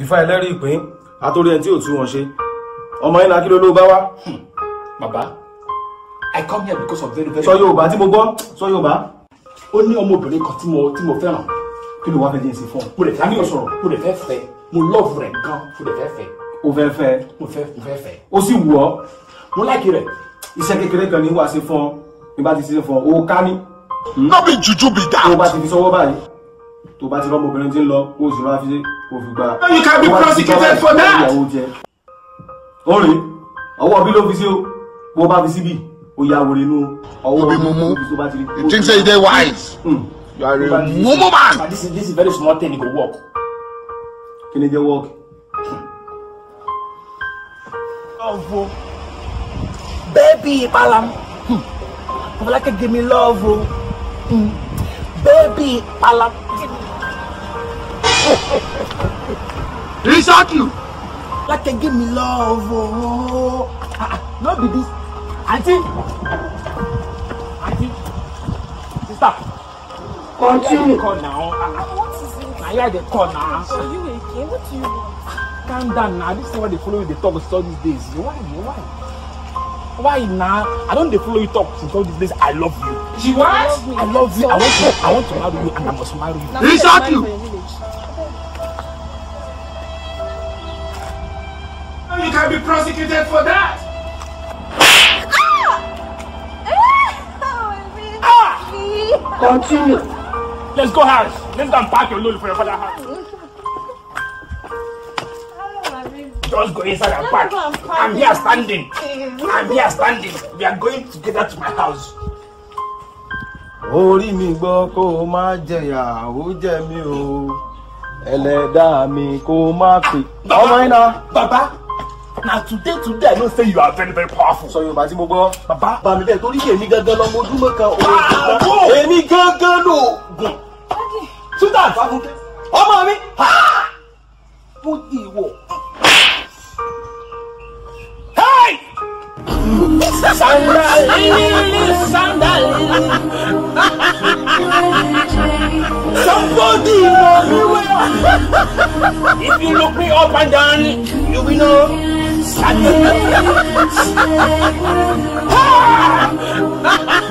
ìfà ẹlẹ́rìí ìpín àtòrí ẹni tí ò tú wọn ṣe ọmọ yín la kí ló ló bá wá bàbá i come here because of very very. sọ yorùbá tí mo gbọ́ sọ yorùbá ó ní ọmọbìnrin kan tí mo tí mo fẹ́ràn kí ló wá fẹ́ jẹ́ sí fún ọ. mo lè fẹ́ àníyàn sọ̀rọ̀ mo lè fẹ́ fẹ́ mo love rẹ̀ gan mo lè fẹ́ fẹ́ o fẹ́ fẹ́ mo fẹ́ mo fẹ́ fẹ́ ó sì wù ọ́ mo láìkí rẹ̀ iṣẹ́ kékeré kan ní wàá ṣe fún ọ bí bá ti ṣe fún ọ o ká ní No be juju be tó o bá that. ti fi sọwọ́ báyìí tó o bá ti rọ́ ọmọbìnrin tí ń lọ o sì máa fi ṣe o fi gba. You can be tó o bá ti fi prosecuted sọwọ́ for báyìí, that. ìyàwó jẹ. ó rèé ọwọ́ bí ló fi sí o bó o bá fi síbì o ya wòrè inú ọwọ́ Obi bí mumu. ló fi sí o bá ti rí. You think say you dey wise? Hmm. You are Tó bá a ti- mumu man. but this is this is very small thing e go work. kí ni jẹ́ wọ́ọ̀kì. love o. Baby Palam. Hmm. Ọmọlákẹ́ give me love o. Hmm. Baby Palam. Insult you. Ọmọlákẹ́ give me love o. Ah, ah, No be this. aunty aunty sister. Continue. call now What is it? na here i dey call now. Are you okay? What do you want? calm down na this thing wey dey follow you dey talk since all these days why why why na i don dey follow you talk since all these days i love you. You love me. i love you i want to i want to marry you and i must marry you. Now, who's Insult the you. man in my village? You can be prosecuted for that. Continue. let's go house let's go and pack your load for your father house just go inside and pack i'm here standing i'm here standing we are going together to my house. orí mi gbọ́ kó o má jẹ̀yà ó jẹ mí o ẹlẹ́dàá mi kó o má pè. ọmọ yín náà. baba na today today i know say you are very very powerful. sọ yorùbá tí mo gbọ́. baba bá mi bẹ́ẹ̀ torí èmi gangan lọmọ ojúmọ́ kan òun Bravo! èmi gangan ló gùn. sultan ọmọ mi mo di ìwọ. hey. Somebody know me well. If you look me up and down, you will know. that- Ah!